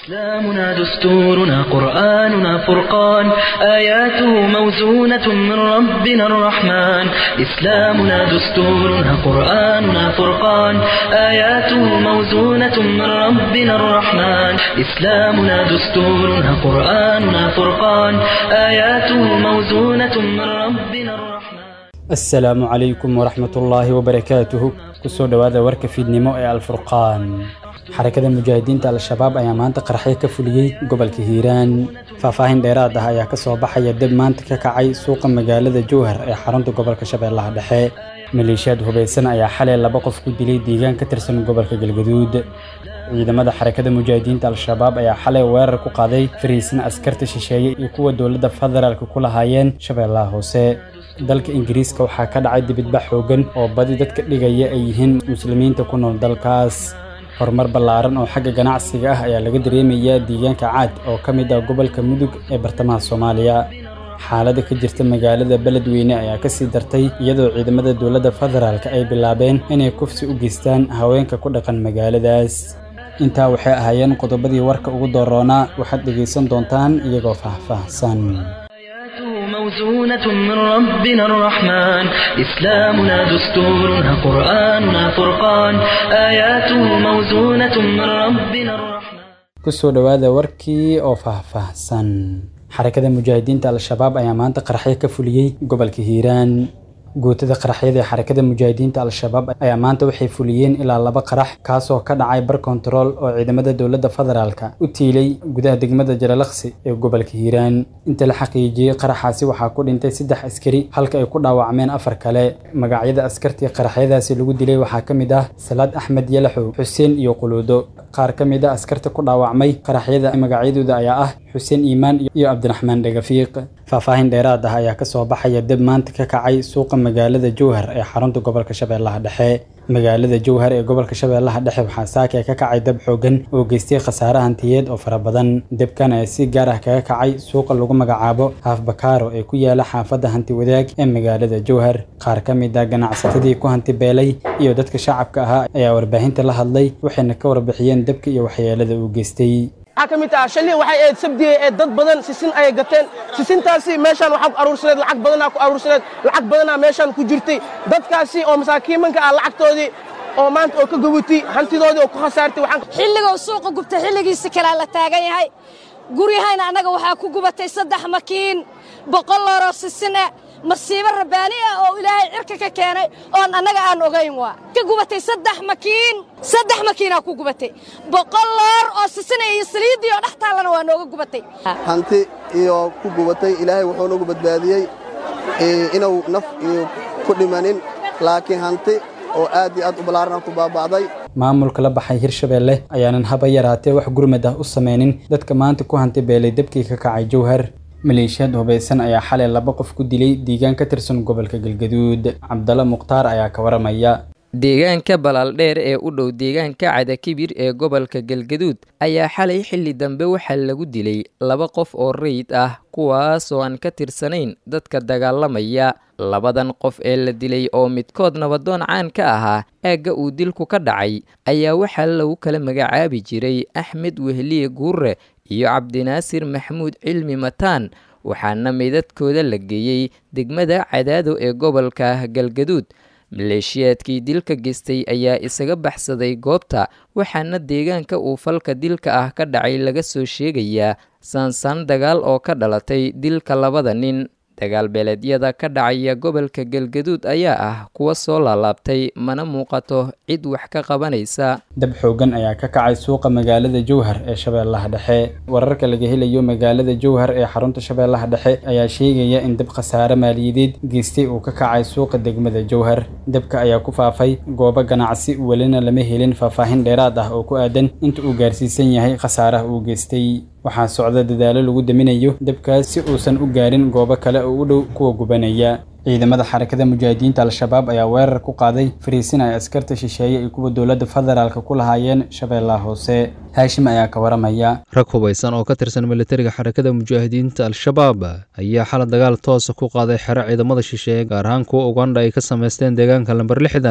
إسلامنا دستورنا قرآننا فرقان آياته موزونة من ربنا الرحمن إسلامنا دستورنا قرآننا فرقان آياته موزونة من ربنا الرحمن إسلامنا دستورنا قرآننا فرقان آياته موزونة من ربنا الرحمن asalaamu calaykum waraxmatullaahi wabarakaatuhu kusoo dhowaada warka fiidnimo ee alfurqaan xarakada mujaahidiinta al-shabaab ayaa maanta qaraxyo ka fuliyey gobolka hiiraan faahfaahin dheeraad ah ayaa ka soo baxaya deb maanta ka kacay suuqa magaalada jowhar ee xarunta gobolka shabeellaha dhexe maleeshiyaad hubaysan ayaa xalay laba qof ku dilay deegaan ka tirsan gobolka galgaduud ciidamada xarakada mujaahidiinta al-shabaab ayaa xalay weerar ku qaaday fariisin askarta shisheeye iyo kuwa dowladda federaalka ku lahaayeen shabeellaha hoose dalka ingiriiska waxaa ka dhacay dibidbax xoogan oo badi dadka dhigaya ay yihiin muslimiinta ku nool dalkaas horumar ballaaran oo xagga ganacsiga ah ayaa laga dareemayaa deegaanka caad oo ka mid ah gobolka mudug ee bartamaha soomaaliya xaaladda ka jirta magaalada beledweyne ayaa ka sii dartay iyadoo ciidamada dowladda federaalka ay bilaabeen inay kufsi u geystaan haweenka ku dhaqan magaaladaas intaa waxay ahaayeen qodobadii warka ugu dooroonaa waxaad dhegaysan doontaan iyagoo faahfaahsan موزونة من ربنا الرحمن إسلامنا دستورنا قرآننا فرقان آياته موزونة من ربنا الرحمن kusoo dhowaada warkii oo faahfaahsan xarakada mujaahidiinta al-shabaab ayaa maanta qaraxyo ka fuliyey gobolka hiiraan guutada qaraxyada ee xarakada mujaahidiinta al-shabaab ayaa maanta waxay fuliyeen ilaa laba qarax kaasoo ka dhacay bar kontarool oo ciidamada dowladda federaalka u tiilay gudaha degmada jaralaksi ee gobolka hiiraan inta la xaqiijiyey qaraxaasi waxaa ku dhintay saddex askari halka ay ku dhaawacmeen afar kale magacyada askartii qaraxyadaasi lagu dilay waxaa ka mid ah salaad axmed yalaxow xuseen iyo quluudo qaar ka mid a askarta ku dhaawacmay qaraxyada magacyadooda ayaa ah xuseen iimaan iyo cabdiraxmaan dhagafiiq faahfaahin dheeraad ah ayaa ka soo baxaya deb maanta ka kacay suuqa magaalada jowhar ee xarunta gobolka shabeellaha dhexe magaalada jowhar ee gobolka shabeellaha dhexe waxaa saaka ka kacay dab xoogan oo geystay khasaare hantiyeed oo fara badan debkan ayaa si gaar ah kaga kacay suuqa lagu magacaabo haaf bakaaro ee ku yaala xaafadda hanti wadaag ee magaalada jowhar qaar ka mid ah ganacsatadii ku hanti beelay iyo dadka shacabka ahaa ayaa warbaahinta la hadlay waxayna ka warbixiyeen debka iyo waxyeelada uu geystay waxaa ka mid ah shalii waxay ahayd sabdiye ee dad badan sisin ayay gateen sisintaasi meeshaan waxaa ku aruursaneed lacag badanaa ku aruursaneed lacag badanaa meeshaan ku jirtay dadkaasi oo masaakiimanka ah lacagtoodii oo maanta oo ka gubutay hantidoodii oo ku khasaartay xilligou suuqa gubtay xilligiisi kalaa la taagan yahay guryahayna annaga waxaa ku gubatay saddex makiin boqol looroo sisine masiibo rabbaani ah oo ilaahay cirka ka keenay oon annaga aan ogayn waa ka gubatay saddex makiin saddex makiinaa ku gubatay boqol loor oo sisina iyo saliiddii oo dhex taallana waa nooga gubatay hanti iyo ku gubatay ilaahay wuxuu nagu badbaadiyey inuu naf iyo ku dhimanin laakiin hanti oo aad iyo aad u ballaarana ku baaba'day maamulka la baxay hirshabeelle ayaanan haba yaraatee wax gurmad ah u samaynin dadka maanta ku hanti beelay debkii ka kacay jowhar maleeshiyaad hubaysan ayaa xalay laba qof ku dilay deegaan ka tirsan gobolka galgaduud cabdalla mukhtaar ayaa ka waramaya deegaanka balaaldheer ee u dhow deegaanka cadakibir ee gobolka galgaduud ayaa xalay xilli dambe waxaa lagu dilay laba qof oo rayid ah kuwaas oo aan ka tirsanayn dadka dagaalamaya labadan qof ee la dilay oo midkood nabadoon caan ka ahaa aagga uu dilku ka dhacay ayaa waxaa lagu kala magacaabi jiray axmed wehliye guurre iyo cabdinaasir maxamuud cilmi mataan waxaana meydadkooda la geeyey degmada cadaado ee gobolka galgaduud maleeshiyaadkii dilka geystay ayaa isaga baxsaday goobta waxaana deegaanka uu falka dilka ah ka dhacay laga soo sheegayaa saansaan dagaal oo ka dhalatay dilka labada nin dagaal beeleedyada ka dhacaya gobolka galgaduud ayaa ah kuwa soo laalaabtay mana muuqato cid wax ka qabanaysa dab xoogan ayaa ka kacay suuqa magaalada jowhar ee shabeellaha dhexe wararka laga helayo magaalada jowhar ee xarunta shabeellaha dhexe ayaa sheegaya in dab khasaare maaliyadeed geystay uu ka kacay suuqa degmada jowhar dabka ayaa ku faafay goobo ganacsi welina lama helin faahfaahin dheeraad ah oo ku aadan inta uu gaarsiisan yahay khasaaraha uu geystay waxaa socda dadaalo lagu daminayo dabkaas si uusan u gaarin goobo kale oo u dhow kuwa gubanaya ciidamada xarakada mujaahidiinta al-shabaab ayaa weerar ku qaaday fariisin ay askarta shisheeye iyo kuwa dowladda federaalka ku lahaayeen shabeellaha hoose haashim ayaa ka waramaya rag hubaysan oo ka tirsan militariga xarakada mujaahidiinta al-shabaab ayaa xalay dagaal toosa ku qaaday xero ciidamada shisheeye gaar ahaan kuwa ugandha ay ka samaysteen deegaanka lamber lixdan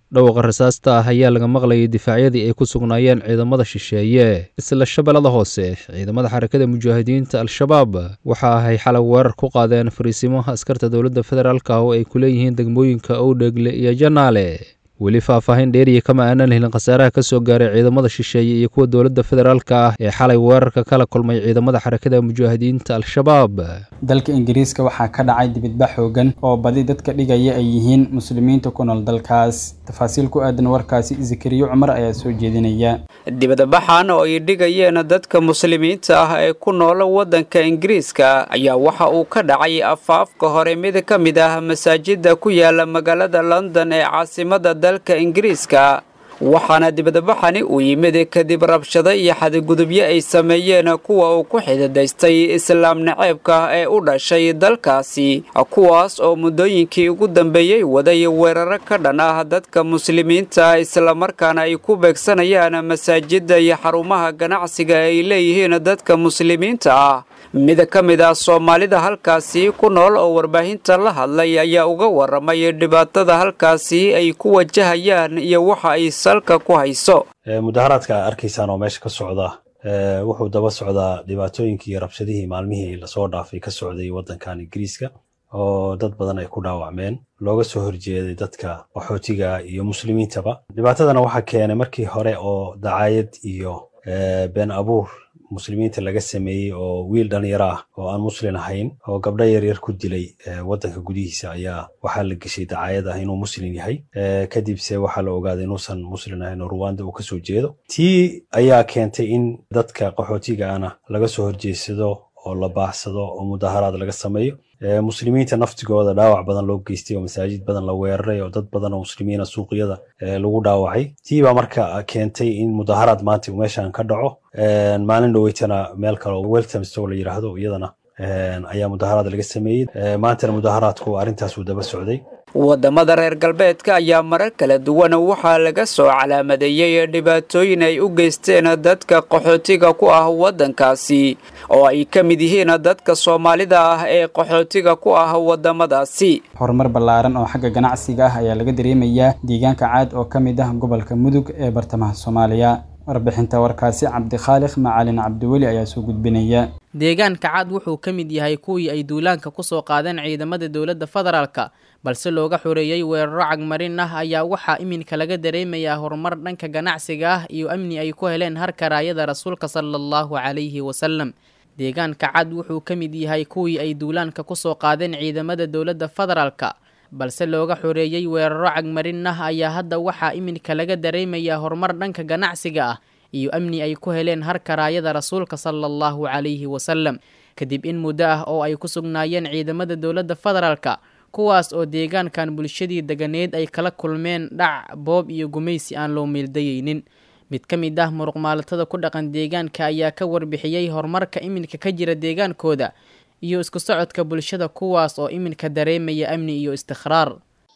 dhawqa rasaasta ah ayaa laga maqlayay difaacyadii ay ku sugnaayeen ciidamada shisheeye isla shabeellada hoose ciidamada xarakada mujaahidiinta al-shabaab waxa ahay xalay weerar ku qaadeen fariisimaha askarta dowladda federaalk oo ay ku leeyihiin degmooyinka owdheegle iyo janaale weli faahfaahin dheeriya kama aanan helin khasaaraha ka soo gaaray ciidamada shisheeye iyo kuwa dowladda federaalka ah ee xalay weerarka kala kulmay ciidamada xarakada mujaahidiinta al-shabaab dalka ingiriiska waxaa ka dhacay dibidbax xoogan oo badi dadka dhigaya ay yihiin muslimiinta ku nool dalkaas tafaasiil ku aadan warkaasi zakariyo cumar ayaa soo jeedinaya dibadbaxan oo ay dhigayeen dadka muslimiinta ah ee ku nool waddanka ingiriiska ayaa waxa uu ka dhacay afaafka hore mid ka mid ah masaajida ku yaala magaalada london ee caasimada dalka ingiriiska waxaana dibadbaxani uu yimid kadib rabshado iyo xadgudubyo ay sameeyeen kuwa uu ku xididaystay islaam naceebka ee u dhashay dalkaasi kuwaas oo muddooyinkii ugu dambeeyey waday weeraro ka dhan ah dadka muslimiinta islamarkaana ay ku beegsanayaan masaajida iyo xarumaha ganacsiga ay leeyihiin dadka muslimiinta ah mid ka mid ah soomaalida halkaasi ku nool oo warbaahinta la hadlay ayaa uga waramay dhibaatada halkaasi ay ku wajahayaan iyo waxa ay salka ku hayso mudaharaadka a arkaysaan oo meesha ka socda wuxuu daba socdaa dhibaatooyinkii iyo rabshadihii maalmihii lasoo dhaafay ka socday waddankan ingiriiska oo dad badan ay ku dhaawacmeen looga soo horjeeday dadka qaxootiga iyo muslimiintaba dhibaatadana waxaa keenay markii hore oo dacaayad iyo been abuur muslimiinta laga sameeyey oo wiil dhalinyaro ah oo aan muslin ahayn oo gabdho yaryar ku dilay waddanka gudihiisa ayaa waxaa la geshay dacaayad ah inuu muslin yahay kadibse waxaa la ogaaday inuusan muslin ahayn oo ruwanda uu kasoo jeedo tii ayaa keentay in dadka qaxootiga ana laga soo horjeedsado oo la baaxsado oo mudaharaad laga sameeyo muslimiinta naftigooda dhaawac badan loo geystay oo masaajid badan la weeraray oo dad badan oo muslimiina suuqyada lagu dhaawacay tii baa marka keentay in mudaharaad maanta uu meeshan ka dhaco maalin dhaweytana meel kale weltamstow la yidhaahdo iyadana ayaa mudaharaad laga sameeyey maantana mudaharaadku arrintaas uu daba socday wadamada reer galbeedka ayaa marar kala duwan waxaa laga soo calaamadeeyey dhibaatooyin ay u geysteen dadka qaxootiga ku ah waddankaasi oo ay ka mid yihiin dadka soomaalida ah ee qaxootiga ku ah wadamadaasi horumar ballaaran oo xagga ganacsiga ah ayaa laga dareemayaa deegaanka caad oo ka mid ah gobolka mudug ee bartamaha soomaaliya warbixinta warkaasi cabdikhaaliq macalin cabdiweli ayaa soo gudbinaya deegaanka cad wuxuu ka mid yahay kuwii ay duulaanka ku soo qaadeen ciidamada dowladda federaalka balse looga xoreeyey weeraro cagmarin ah ayaa waxaa iminka laga dareemayaa horumar dhanka ganacsiga ah iyo amni ay ku heleen harka raayada rasuulka sala allahu calayhi wasalam deegaanka cad wuxuu ka mid yahay kuwii ay duulaanka ku soo qaadeen ciidamada dowladda federaalka balse looga xoreeyey weeraro cagmarin ah ayaa hadda waxaa iminka laga dareemayaa horumar dhanka ganacsiga ah iyo amni ay ku heleen harka raayada rasuulka sala allahu calayhi wasalam kadib in muddo ah oo ay ku sugnaayeen ciidamada dowladda federaalka kuwaas oo deegaankan bulshadii deganeed ay kala kulmeen dhac boob iyo gumaysi aan loo meeldayeynin mid ka mid ah muruqmaalatada ku dhaqan deegaanka ayaa ka warbixiyey horumarka iminka ka jira deegaankooda iyo isku socodka bulshada kuwaas oo iminka dareemaya amni iyo istikhraar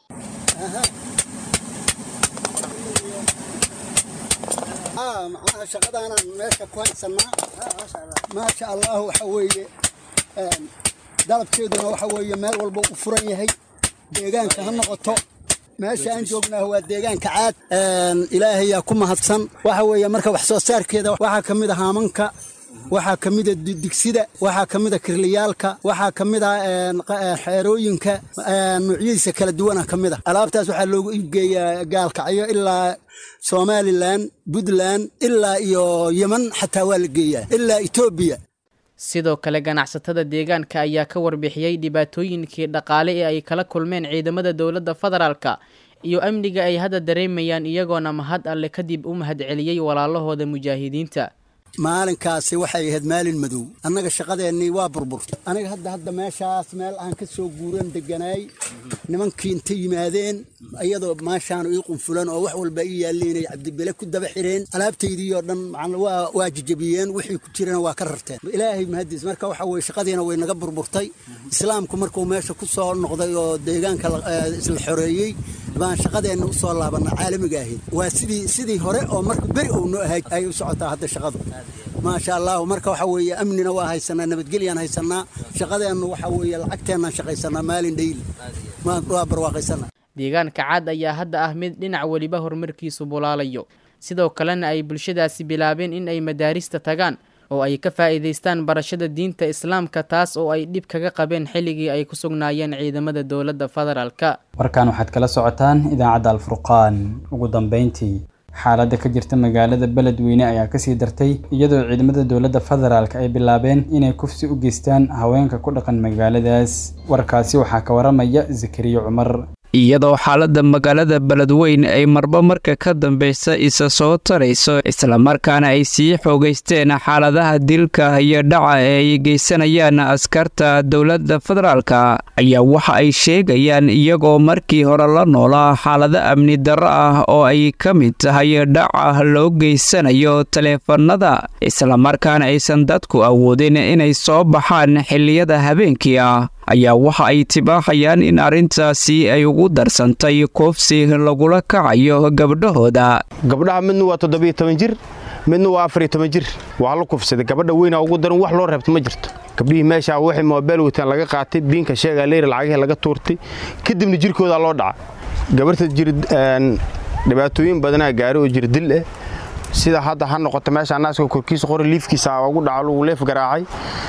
shaqadaanaan meesha ku haysanaa maasha allah waxa weeye dalabkeeduna waxa weeye meel walba u furan yahay deegaanka ha noqoto meesha aan joognaa waa deegaanka caad ilaahayaa ku mahadsan waxa weeye marka wax soo saarkeeda waxaa ka mid a haamanka waxaa ka mid a digsida waxaa ka mid a kirliyaalka waxaa ka mid a xeerooyinka nuucyadiisa kala duwana ka mid a alaabtaas waxaa loogu iibgeeyaa gaalkacyo ilaa somalilan puntland ilaa iyo yeman xataa waa la geeyaa ilaa etoobiya sidoo kale ganacsatada deegaanka ayaa ka warbixiyey dhibaatooyinkii dhaqaale ee ay kala kulmeen ciidamada dowladda federaalka iyo amniga ay hadda dareemayaan iyagoona mahad alle kadib u mahadceliyey walaalahooda mujaahidiinta maalinkaasi waxay ahayd maalin madow annaga shaqadeennii waa burburtay aniga hadda hadda meeshaas meel aan ka soo guuran deganaay nimankii inta yimaadeen iyadoo maashaanu ii qunfulan oo wax walba ii yaalliinay cabdibele ku daba xireen alaabtaydii oo dhan waa jijabiyeen wixii ku jirana waa ka rarteen ilaahay mahadiis marka waxa weye shaqadiina way naga burburtay islaamku markuu meesha ku soo noqday oo deegaanka isla xoreeyey baan shaqadeenna u soo laabana caalamiga ahayd waa sidii sidii hore oo marka beri ou noo ahay ay u socotaa hadda shaqadu maasha allahu marka waxa weeye amnina waa haysanaa nabadgelyaan haysanaa shaqadeennu waxa weeye lacagteennaan shaqaysanaa maalin dhayli waa barwaaqaysana deegaanka cad ayaa hadda ah mid dhinac weliba horumarkiisu bulaalayo sidoo kalena ay bulshadaasi bilaabeen in ay madaarista tagaan oo ay ka faa'iidaystaan barashada diinta islaamka taas oo ay dhib kaga qabeen xilligii ay ku sugnaayeen ciidamada dowladda federaalka warkan waxaad kala socotaan idaacadda alfurqaan ugu dambeyntii xaaladda ka jirta magaalada beledweyne ayaa kasii dartay iyadoo ciidamada dowladda federaalk ay bilaabeen inay kufsi u geystaan haweenka ku dhaqan magaaladaas warkaasi waxaa ka waramaya zakariya cumar iyadoo xaaladda magaalada beledweyn ay marba marka ka dambeysa isa soo tarayso islamarkaana ay sii xoogaysteen xaaladaha dilka iyo dhaca ee ay geysanayaan askarta dowladda federaalka ayaa waxa ay sheegayaan iyagoo markii hore la noolaa xaalado amni darro ah oo ay ka mid tahay dhaca loo geysanayo taleefanada islamarkaana aysan dadku awoodin inay soo baxaan xilliyada habeenkii ah ayaa waxa ay tibaaxayaan in arrintaasi ay ugu darsantay koofsi lagula kacayo gabdhahooda gabdhaha midna waa toddobiyo toban jir midna waa afariyo toban jir waa la kufsaday gabadha weynaa ugu daran wax loo reebta ma jirto gabdhihii meeshaa waxay moobeel wataan laga qaatay biinka sheegaa leyra lacagihii laga tuurtay kadibna jirkoodaa loo dhaca gabarta jir dhibaatooyin badanaa gaari oo jir dil ah sida hadda ha noqoto meesha naaska korkiisa qori liifkiisa ugu dhaco lagu leef garaacay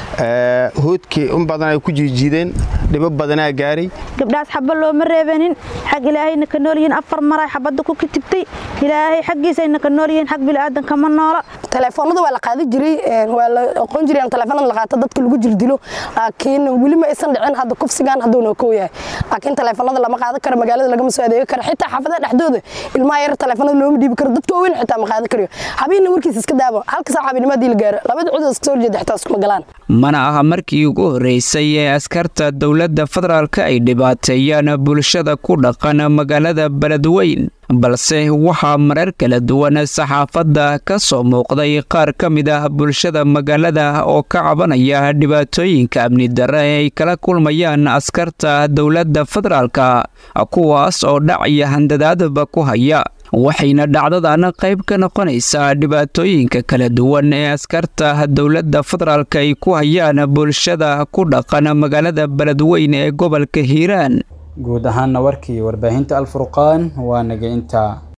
hoodkii in badan ay ku jiijiideen dhibo badanaa gaaray gabdhahaas xaba looma reebanin xag ilaahayna ka nool yihiin afar maray xabadda ku kitibtay ilaahay xaggiisayna ka nool yihiin xag bilaadan kama noola telefoonada waa la qaadi jiray waa la aqoon jiray in telefoonada la qaato dadka lagu jirdilo laakiin weli ma aysan dhicin hadda kufsigan hadduu noo kow yahay laakiin telefoonada lama qaadan karo magaalada lagama soo adeegi karo xitaa xaafadaha dhexdooda ilmaha yar telefoonada looma dhiibi karo dadka waaweyn xitaa ma qaadan karayo habeena warkiisa iska daabo halka saac habeennimadii la gaaro labada cudud iska soo horjeeda xitaa iskuma galaan mana aha markii ugu horreysay ee askarta dowladda federaalka ay dhibaateeyaan bulshada ku dhaqan magaalada beledweyn balse waxaa marar kala duwan saxaafadda ka soo muuqday qaar ka mid ah bulshada magaalada oo ka cabanaya dhibaatooyinka amni darre ee ay kala kulmayaan askarta dowladda federaalka kuwaas oo dhac iyo handadaadba ku haya waxayna dhacdadan qayb ka noqonaysaa dhibaatooyinka kala duwan ee askarta dowladda federaalka ay ku hayaan bulshada ku dhaqan magaalada beledweyn ee gobolka hiiraan guud ahaanna warkii warbaahinta alfurqaan waa naga intaa